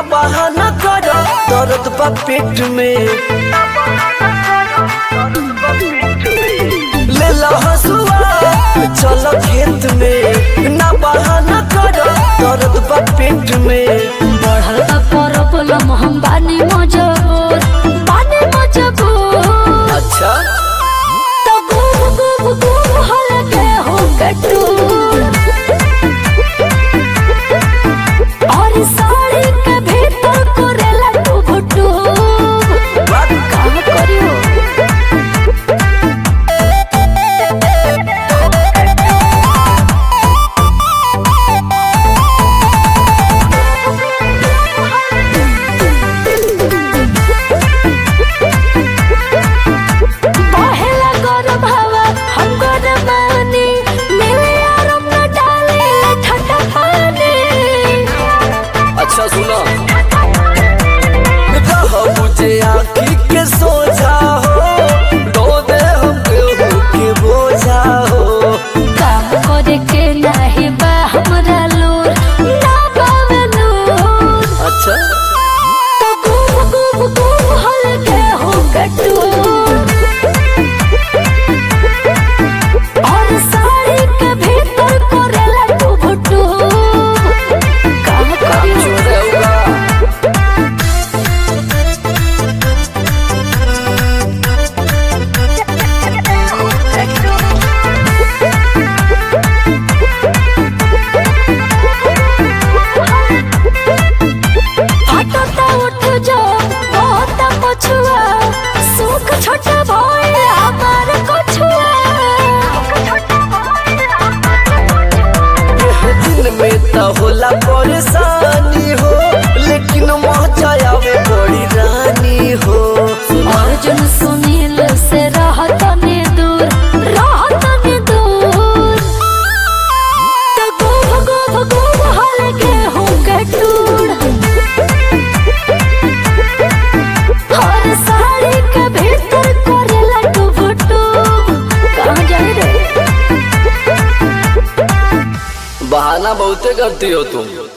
बहाना कर दर्द बा पेट में ले ला हसुआ चल खेत में ना बहाना कर दर्द बा पेट में बढ़ल बा प्रॉब्लम हम बानी मजबूर बानी मजबूर अच्छा तो गुब गुब गुब हल के हो कटूर और साड़ी के भीतर करेला टूब टूब बात का करियो पहला गरम हवा हम गरम बानी मिले आराम न डाले ठंडा पानी अच्छा सुना रह मुझे आँखी के सोझा हो दो दे हम केहू के बोझा हो काम करे के नाही बा हमरा लूर ना बावे नूर अच्छा तो गुब गुब गुब हल के हो कटूर और साड़ी के भीतर करेला टूब टूब काम करियो चोरे हुआ हटता उठ जो बहुत पछुआ सुख छोटा भइल हमार कछुआ दिन में तो होला परेशानी हो लेकिन मजा आवे बड़ी रानी हो अर्जुन सुनील से रहत ने दूर रहत ने दूर तो गोभ गोभ गोभ हल के हूँ कटूर हर साड़ी के भीतर करेला टूब टूब कहाँ जाए रे बहाना बहुते करती हो तुम